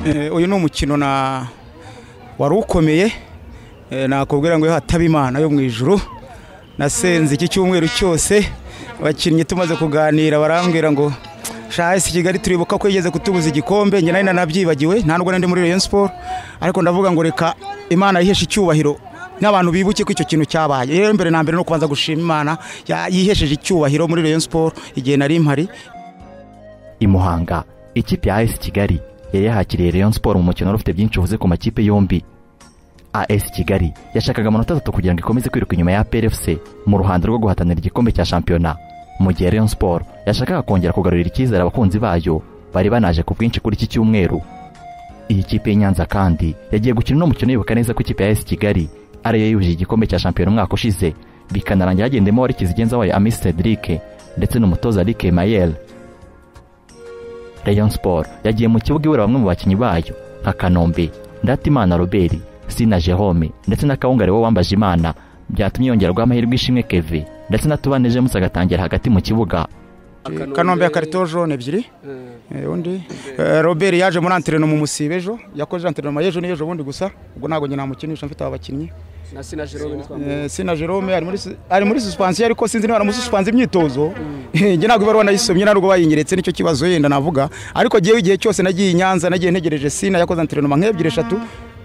Eh, uyu ni umukino na wari ukomeye Eh, nakubwira ngo iyo hataba imana yo mu ijuru nasenze iki cyumweru cyose abakinnyi tumaze kuganira barambwira ngo shahisi kigali turibuka ko yigeze kutubuza igikombe njye nari nanabyibagiwe nta nubwo nari ndi muri Rayon Sport ariko ndavuga ngo reka imana yiheshe icyubahiro n'abantu bibuke ko icyo kintu cyabaye rero mbere na mbere no kubanza gushima imana ya- yihesheje icyubahiro muri Rayon Sport igihe nari mpari i muhanga ikipe ya AS kigali yari yahakiriye rayon siporo mu mukino wari ufite byinshi uvuze ku makipe yombi AS kigali yashakaga amanota atatu kugira ngo ikomeze kwiruka inyuma ya PRFC mu ruhando rwo guhatanira igikombe cya shampiyona mu gihe rayon siporo yashakaga kongera kugarurira icyizere abakunzi bayo bari banaje ku bwinshi kuri iki cyumweru iyi kipe y'inyanza kandi yagiye gukina uno mukino yibuka neza ko ikipe ya AS kigali ariyo yujije igikombe cya shampiyona umwaka ushize bikanarangira hagendemo wari kizigenza wayo Amis Cedric ndetse n'umutoza Rick Mayel Rayon Sport yagiye mu kibuga ibura bamwe mu bakinnyi bayo nka Kanombe Ndatimana Robert Sina Jerome ndetse na Kawungare we wambaje Imana byatumye yongerwa amahirwe ishimwe Kevin ndetse na Tubane James agatangira hagati mu kibuga kanombe ya karito jone ebyiri Eh, undi Eh, robert yaje muri antereno mu musibe ejo yakoze antereno y'ejo n'ejo bundi gusa ubwo ntabwo njye namukinisha mfite aba bakinnyi na sina jerome Eh, sina jerome ari muri sus- ari muri suspensiyo ariko sinzi niba baramususipanze imyitozo njye ntabwo ibaruwa nayisomye ntabwo bayinyeretse nicyo kibazo yenda navuga ariko jyewe igihe cyose nagiye i nyanza nagiye ntegereje sina yakoze anterenoma nk'ebyiri eshatu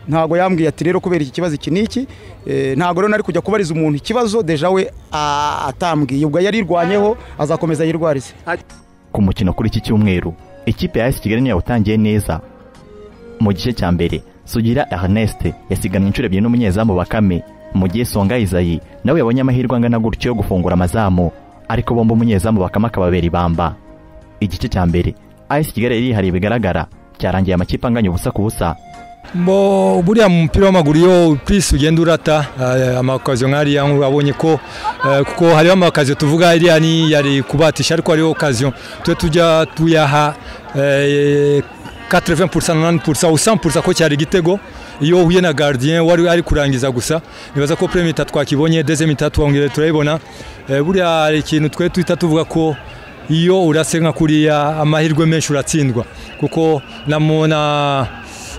ntabwo yambwiye ati rero kubera iki kibazo iki n'iki Eh, ntabwo rero nari kujya kubariza umuntu ikibazo deja we ah, atambwiye ubwo yarirwanyeho azakomeza yirwarize ku mukino kuri iki cyumweru ikipe ya AS Kigali niyo yawutangiye neza mu gice cya mbere Sugira Ernest yasiganwe inshuro ebyiri n'umunyezamu Bakame mu gihe Songa Isayi nawe yabonye amahirwe angana gutyo yo gufungura amazamu ariko bombi umunyezamu Bakame akababera ibamba igice cya mbere AS Kigali yari yihariye bigaragara cyarangiye amakipe anganya ubusa ku busa Bo buriya mu mupira w'amaguru iyo purisi ugenda urata eh, amakaziyo nk'ariya abonye ko eh, kuko hariho amakaziyo tuvuga iriya ni yari kubatisha ariko hariho okaziyo tujya tujya tuyaha eh, 80% 90% ou 100% ko cyari igitego iyo uhuye na gardien wari ari kurangiza gusa nibaza ko premier mita twakibonye deuxième mita twongere turayibona Eh, buriya hari ikintu twe twita tuvuga ko iyo urase nka kuriya amahirwe menshi uratsindwa kuko namona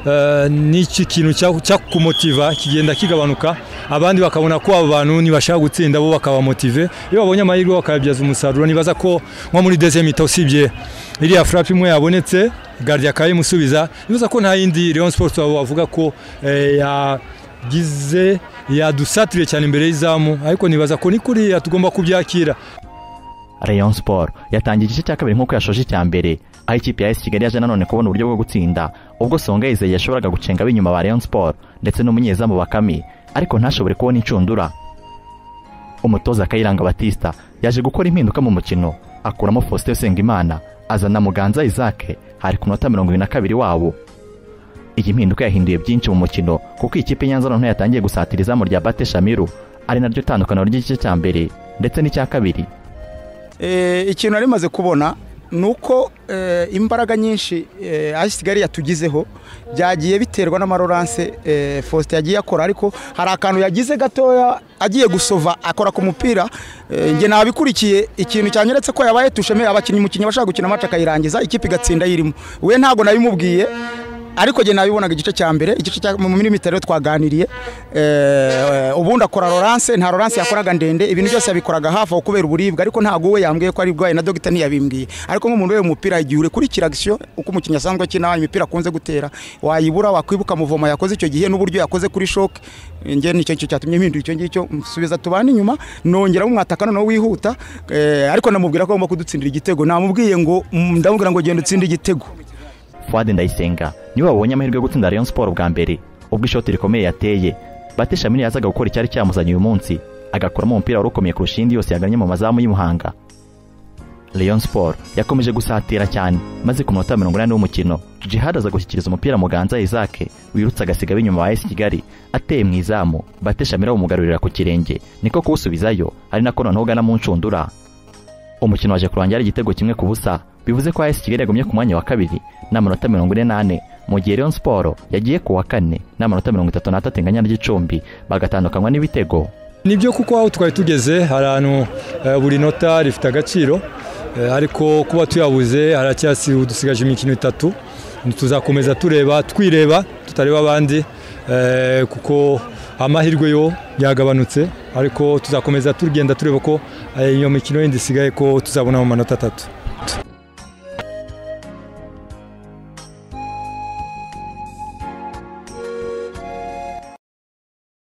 Eh, n'iki kintu cya- cyakumotiva kigenda kigabanuka abandi bakabona ko abo bantu ntibashaka gutsinda bo bakabamotive iyo babonye amahirwe bakayabyaza umusaruro nibaza ko nko muri deuxième mita usibye iriya frappe imwe yabonetse gardi akaba yimusubiza nibaza ko nta yindi Rayon Sports waba wavuga ko eh, yagize yadusatiriye cyane imbere y'izamu ariko nibaza ko ni kuriya tugomba kubyakira Rayon Sport yatangiye igice cya kabiri nk'uko yashoje icya mbere aho ikipe ya AS Kigali yaje nanone kubona uburyo bwo gutsinda ubwo Songa Isaie yashoboraga gucenga ab'inyuma ba Rayon Sport ndetse n'umunyezamu Bakame ariko ntashobore kubona inshundura umutoza Kayiranga Batista yaje gukora impinduka mu mukino akuramo Faustin Usengimana azana Muganza Isaac hari ku minota mirongo irindwi na kabiri wabo iyi mpinduka yahinduye byinshi mu mukino kuko ikipe i Nyanza noneho yatangiye gusatira izamu rya Bate Shamiru ari naryo tandukaniro ry'igice cya mbere ndetse n'icya kabiri Eh, ikintu nari maze kubona ni uko eh, imbaraga nyinshi eh, AS Kigali yatugizeho byagiye biterwa n'amaroranse eh, Faustin yagiye akora ariko hari akantu yagize gatoya agiye gusova akora ku mupira eh, njye nabikurikiye ikintu cyanyeretse ko yabaye tusheme abakinnyi umukinnyi bashaka gukina match akayirangiza ikipe igatsinda yirimo we ntabwo nabimubwiye ariko njye nabibonaga igice cya mbere igice cya mu minota rero twaganiriye eh, ubundi akora Laurence nta Laurence yakoraga ndende ibintu byose yabikoraga hafi aho kubera uburibwe ariko ntabwo we yambwiye ko ari bwaye na dogita ntiyabimbwiye ariko nk'umuntu ureba umupira igihe urekurikira agisiyo uko umukinnyi asanzwe akina imipira akunze gutera wayibura wakwibuka muvoma yakoze icyo gihe n'uburyo yakoze kuri shoke njye nicyo ngicyo cyatumye mpindura icyo ngicyo musubiza tubane inyuma nongeraho umwataka noneho wihuta eh, ariko namubwira ko agomba kudutsindira igitego namubwiye ngo mm, ndamubwira ngo genda utsinde igitego Fuad Ndayisenga niwe wabonye amahirwe yo gutsinda Rayon Sport bwa mbere ubwo ishoti rikomeye yateye Bate Shamiri yazaga gukora icyari cyamuzanye uyu munsi agakuramo umupira wari ukomeye kurusha indi yose yaganye mu mazamu y'i Muhanga Rayon Sport yakomeje gusatira cyane maze ku munota mirongo inani w'umukino Jihad aza gushyikiriza umupira Muganza Isaac wirutse agasiga ab'inyuma ba AS Kigali ateye mu izamu Bate Shamiri awumugarurira ku kirenge niko kuwusubizayo ari nako noneho ugana mu nshundura umukino waje kurangira ari igitego kimwe ku busa bivuze ko AS Kigali yagumye ku mwanya wa kabiri n'amanota mirongo ine n'ane mu gihe Rayon Sport yagiye ku wa kane n'amanota mirongo itatu n'atatu inganya n'igicumbi bagatandukanywa n'ibitego nibyo kuko aho twari tugeze ahantu eh, buri nota rifite agaciro eh, ariko kuba tuyabuze haracyasi udusigaje imikino itatu tuzakomeza tureba twireba tutareba abandi eh, kuko amahirwe yo yagabanutse ariko tuzakomeza tugenda tureba ko eh, iyo mikino yindi isigaye ko tuzabonamo amanota atatu